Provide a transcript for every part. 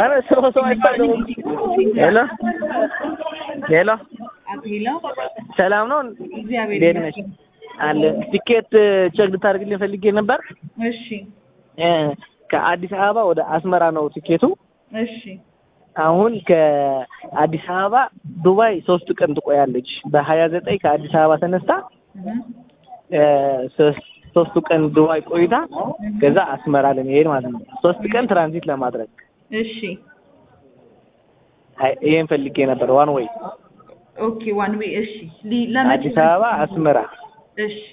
ኧረ ሰው ሰው አይባልም። ሄሎ ሄሎ፣ አቶ ሄሎ፣ ሰላም ነው? እግዚአብሔር እንዴት ነሽ? ይመስገን። አለ ቲኬት ቼክ ልታደርግልኝ ፈልጌ ነበር። እሺ እ ከአዲስ አበባ ወደ አስመራ ነው ቲኬቱ። እሺ አሁን ከአዲስ አበባ ዱባይ ሶስት ቀን ትቆያለች። በሀያ ዘጠኝ ከአዲስ አበባ ተነስታ እህ፣ እ ሶስት ሶስቱ ቀን ዱባይ ቆይታ ከዛ አስመራ ለመሄድ ማለት ነው። ሶስት ቀን ትራንዚት ለማድረግ እሺ አይ ይሄን ፈልጌ ነበር። ዋን ወይ ኦኬ ዋን ዌይ እሺ ሊ- ለመቼ አዲስ አበባ አስመራ እሺ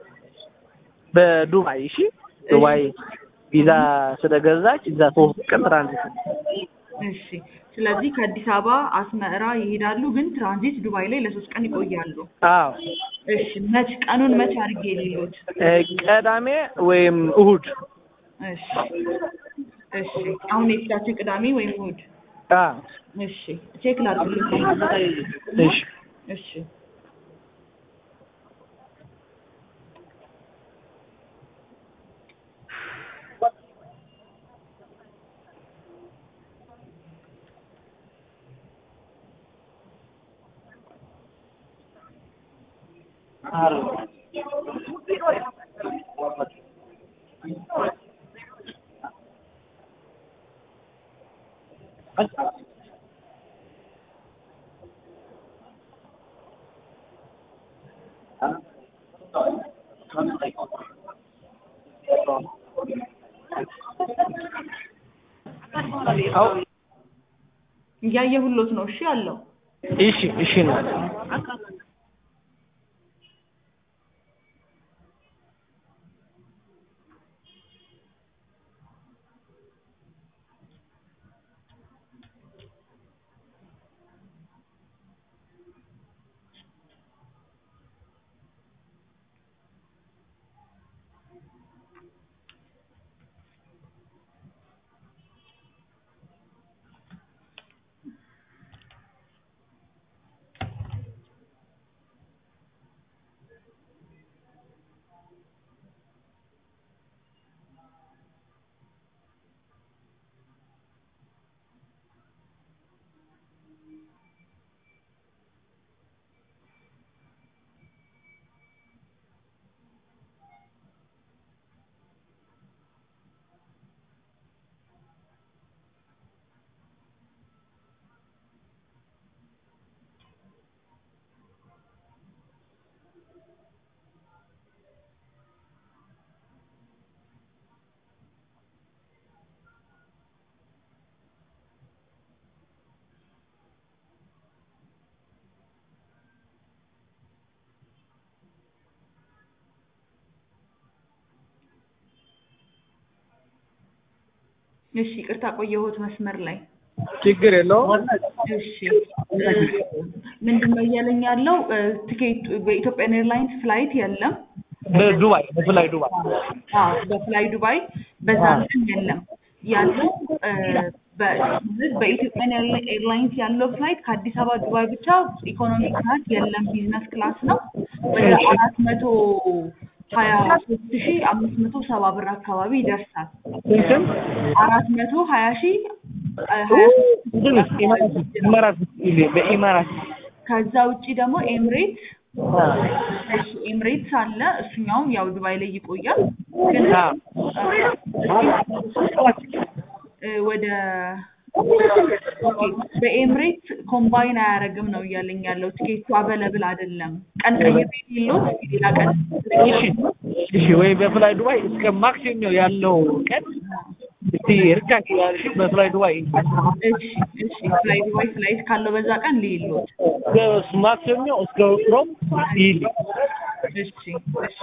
በዱባይ እሺ። ዱባይ ቪዛ ስለገዛች እዛ ሶስት ቀን ትራንዚት እሺ ስለዚህ ከአዲስ አበባ አስመራ ይሄዳሉ፣ ግን ትራንዚት ዱባይ ላይ ለሶስት ቀን ይቆያሉ። አዎ እሺ መች ቀኑን መች አድርጌ ሌሎች እ ቅዳሜ ወይም እሁድ እሺ እሺ አሁን የፊታችን ቅዳሜ ወይም እሑድ አ እሺ ቼክ ላድርግልህ እሺ እሺ አው እያየሁሎት ነው። እሺ አለው እሺ እሺ ነው እሺ ይቅርታ ቆየሁት መስመር ላይ ችግር የለውም። እሺ ምንድን ነው እያለኝ ያለው ትኬት በኢትዮጵያን ኤርላይንስ ፍላይት የለም በዱባይ በፍላይ ዱባይ አዎ በፍላይ ዱባይ በዛ ቀን የለም ያለው እ፣ በ- በኢትዮጵያን ኤርላ- ኤርላይንስ ያለው ፍላይት ከአዲስ አበባ ዱባይ ብቻ ኢኮኖሚ ክላስ የለም ቢዝነስ ክላስ ነው ወደ አራት መቶ ሀያ ሶስት ሺ አምስት መቶ ሰባ ብር አካባቢ ይደርሳል ስንትም አራት መቶ ሀያ ሺ እ፣ ሀያ ሶስት ሺ ኢማራት ኢማራት በኢማራት ከዛ ውጪ ደግሞ ኤምሬት እሺ ኤምሬትስ አለ እሱኛውም ያው ዱባይ ላይ ይቆያል ግን አ እ፣ ወደ ኦኬ በኤምሬት ኮምባይን አያደርግም ነው እያለኝ ያለው ቲኬቱ አበለብል አይደለም ቀን ቀይሬ የለውት ሌላ ቀን እሺ እሺ ወይ በፍላይ ዱባይ እስከ ማክሲሞ ያለው ቀን እስቲ ርካሽ ያልሽ በፍላይ ዱባይ እሺ እሺ ፍላይ ዱባይ ፍላይት ካለው በዛ ቀን ልይሎት ማክሲሞ እስከ ሮም ይል እሺ እሺ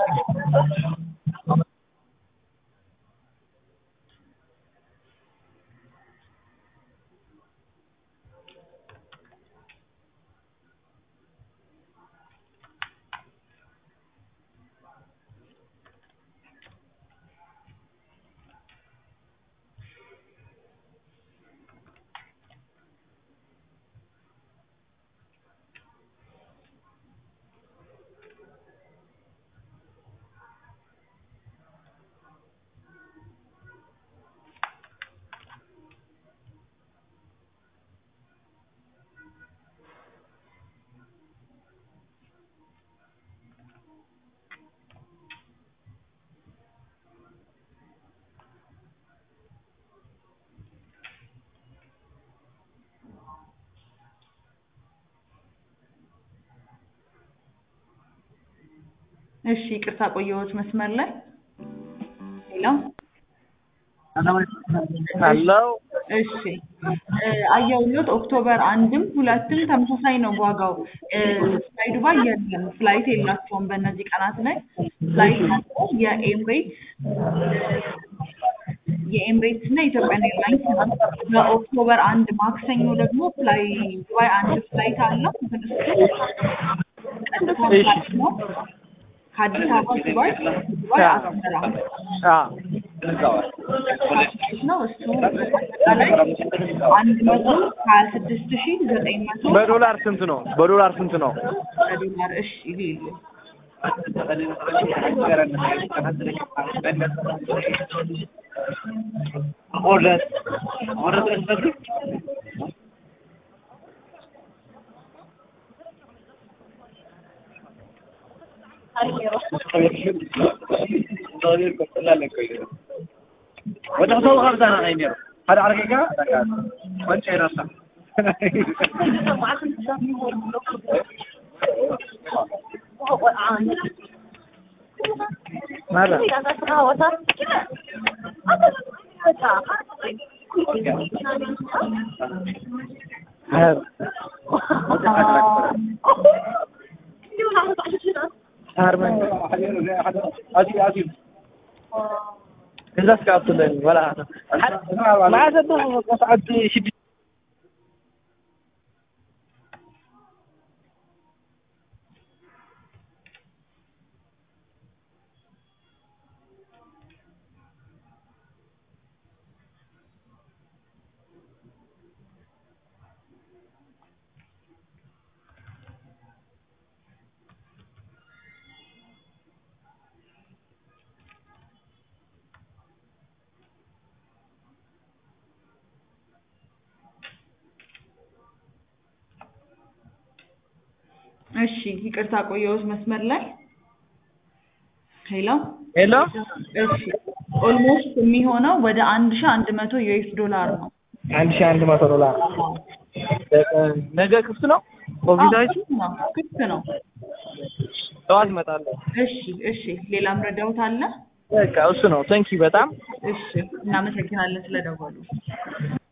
እሺ ይቅርታ ቆየሁት መስመር ላይ ሄሎ አለው እሺ እ አየሁልዎት ኦክቶበር አንድም ሁለትም ተመሳሳይ ነው ዋጋው እ ፍላይ ዱባይ የለም ፍላይት የላቸውም በእነዚህ ቀናት ላይ ፍላይት ያለው የኤምሬትስ የኤምሬትስ እና የኢትዮጵያን ኤርላይንስ ነው በኦክቶበር አንድ ማክሰኞ ደግሞ ፍላይ ዱባይ አንድ ፍላይት አለው ግን እሱ ቀጥታ ፍላይት ነው ከአዲስ አበባ ዱባይ ዱባይ አስመራ አዎ ነው እሱ አጠቃላይ አንድ መቶ ሀያ ስድስት ሺ ዘጠኝ መቶ በዶላር ስንት ነው? በዶላር ስንት ነው? በዶላር እሺ ይሉ وتحصل خمسة أنا غير هذا على كيكا وانت هنا صح ماذا؟ هذا هارمان أجيب أجيب الناس قاعد تطلعني ولا أنا ما عاد قصعد شد እሺ ይቅርታ ቆየሁት መስመር ላይ ሄሎ ሄሎ እሺ ኦልሞስት የሚሆነው ወደ አንድ ሺ አንድ መቶ ዩኤስ ዶላር ነው አንድ ሺህ አንድ መቶ ዶላር ነገ ክፍት ነው ኦፊሳችሁ ነው ክፍት ነው ጠዋት እመጣለሁ እሺ እሺ ሌላም ረዳውት አለ በቃ እሱ ነው ቴንኪው በጣም እሺ እናመሰግናለን ስለደወሉ